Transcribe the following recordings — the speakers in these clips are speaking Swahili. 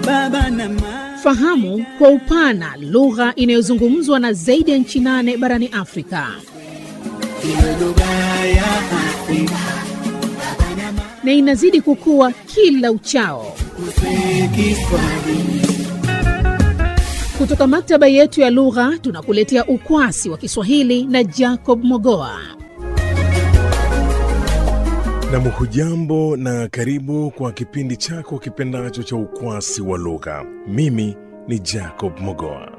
baba na mama. Fahamu kwa upana lugha inayozungumzwa na zaidi ya nchi nane barani Afrika. Iwe lugha ya Afrika na inazidi kukua kila uchao. kusema Kiswahili. Kutoka maktaba yetu ya lugha tunakuletea ukwasi wa Kiswahili na Jacob Mogoa. Nam, hujambo na karibu kwa kipindi chako kipendacho cha ukwasi wa lugha. Mimi ni Jacob Mogoa.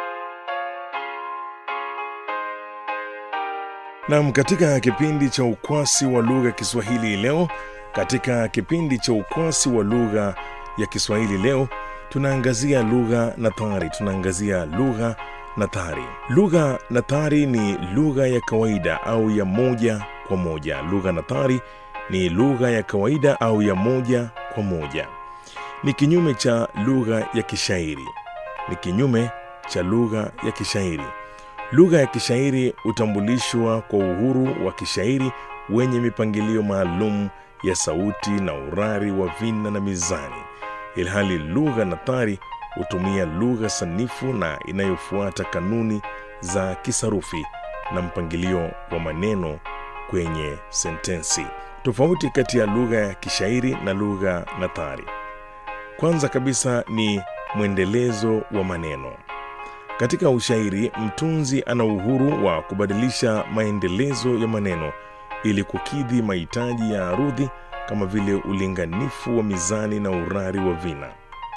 Nam, katika kipindi cha ukwasi wa lugha Kiswahili leo, katika kipindi cha ukwasi wa lugha ya Kiswahili leo tunaangazia lugha nathari. Tunaangazia lugha nathari. Lugha nathari ni lugha ya kawaida au ya moja kwa moja. Lugha nathari ni lugha ya kawaida au ya moja kwa moja. Ni kinyume cha lugha ya kishairi. Ni kinyume cha lugha ya kishairi. Lugha ya kishairi hutambulishwa kwa uhuru wa kishairi wenye mipangilio maalum ya sauti na urari wa vina na mizani, ilhali lugha nathari hutumia lugha sanifu na inayofuata kanuni za kisarufi na mpangilio wa maneno kwenye sentensi. Tofauti kati ya lugha ya kishairi na lugha nathari, kwanza kabisa ni mwendelezo wa maneno. Katika ushairi, mtunzi ana uhuru wa kubadilisha maendelezo ya maneno ili kukidhi mahitaji ya arudhi kama vile ulinganifu wa mizani na urari wa vina.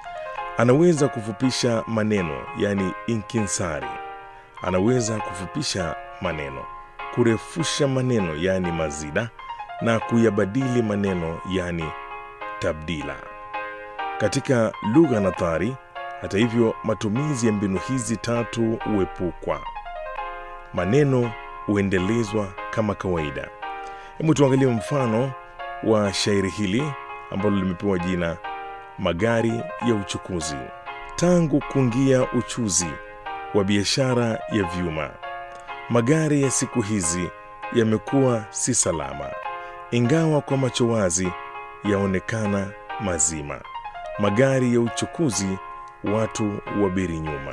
Anaweza kufupisha maneno, yani inkinsari. Anaweza kufupisha maneno, kurefusha maneno, yani mazida, na kuyabadili maneno, yani tabdila. Katika lugha nathari, hata hivyo, matumizi ya mbinu hizi tatu huepukwa. Maneno huendelezwa kama kawaida. Hebu tuangalie mfano wa shairi hili ambalo limepewa jina Magari ya Uchukuzi. Tangu kuingia uchuzi wa biashara ya vyuma, magari ya siku hizi yamekuwa si salama, ingawa kwa macho wazi yaonekana mazima. Magari ya uchukuzi, watu wabiri nyuma.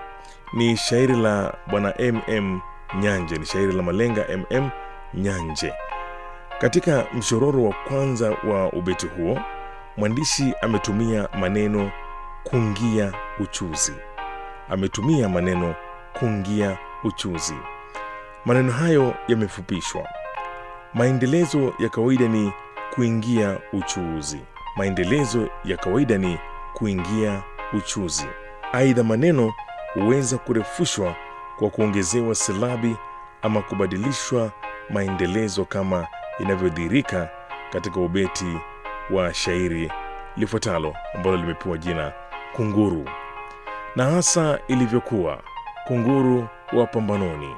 Ni shairi la bwana MM Nyanje, ni shairi la malenga MM Nyanje. Katika mshororo wa kwanza wa ubeti huo, mwandishi ametumia maneno kungia uchuzi. Ametumia maneno kungia uchuzi. Maneno hayo yamefupishwa. Maendelezo ya kawaida ni kuingia uchuuzi. Maendelezo ya kawaida ni kuingia uchuzi. Aidha, maneno huweza kurefushwa kwa kuongezewa silabi ama kubadilishwa maendelezo kama inavyodhihirika katika ubeti wa shairi lifuatalo ambalo limepewa jina Kunguru. Na hasa ilivyokuwa kunguru wa pambanoni,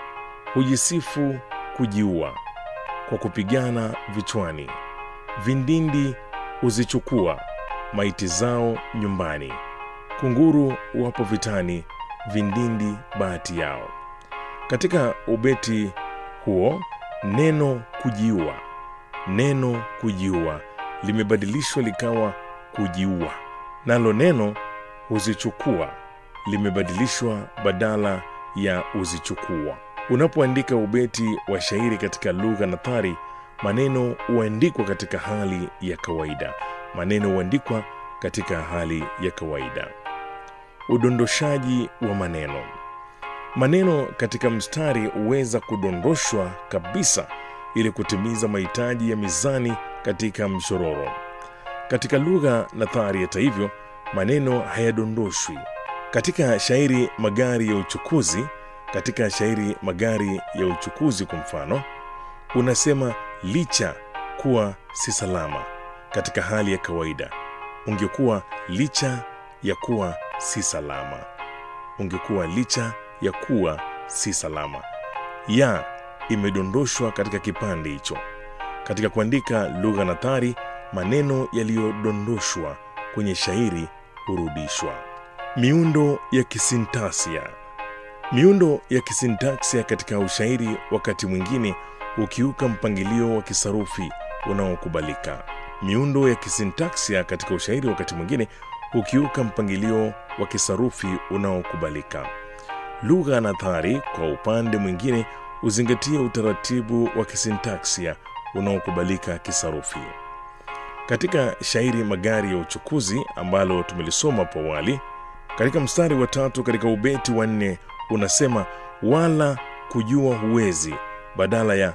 hujisifu kujiua kwa kupigana vichwani, vindindi huzichukua maiti zao nyumbani. Kunguru wapo vitani, vindindi bahati yao. Katika ubeti huo neno kujiua, neno kujiua limebadilishwa likawa kujiua, nalo neno huzichukua limebadilishwa badala ya huzichukua. Unapoandika ubeti wa shairi katika lugha nathari, maneno huandikwa katika hali ya kawaida. Maneno huandikwa katika hali ya kawaida. Udondoshaji wa maneno. Maneno katika mstari huweza kudondoshwa kabisa ili kutimiza mahitaji ya mizani katika mshororo. Katika lugha nathari, hata hivyo, maneno hayadondoshwi. Katika shairi magari ya uchukuzi, katika shairi magari ya uchukuzi kwa mfano, unasema licha kuwa si salama. Katika hali ya kawaida ungekuwa licha ya kuwa si salama, ungekuwa licha ya kuwa si salama. Ya imedondoshwa katika kipande hicho. Katika kuandika lugha nathari, maneno yaliyodondoshwa kwenye shairi hurudishwa. Miundo ya kisintaksia. Miundo ya kisintaksia katika ushairi wakati mwingine hukiuka mpangilio wa kisarufi unaokubalika. Miundo ya kisintaksia katika ushairi wakati mwingine hukiuka mpangilio wa kisarufi unaokubalika. Lugha nathari, kwa upande mwingine, huzingatia utaratibu wa kisintaksia unaokubalika kisarufi. Katika shairi Magari ya Uchukuzi ambalo tumelisoma hapo awali, katika mstari wa tatu katika ubeti wa nne unasema wala kujua huwezi badala ya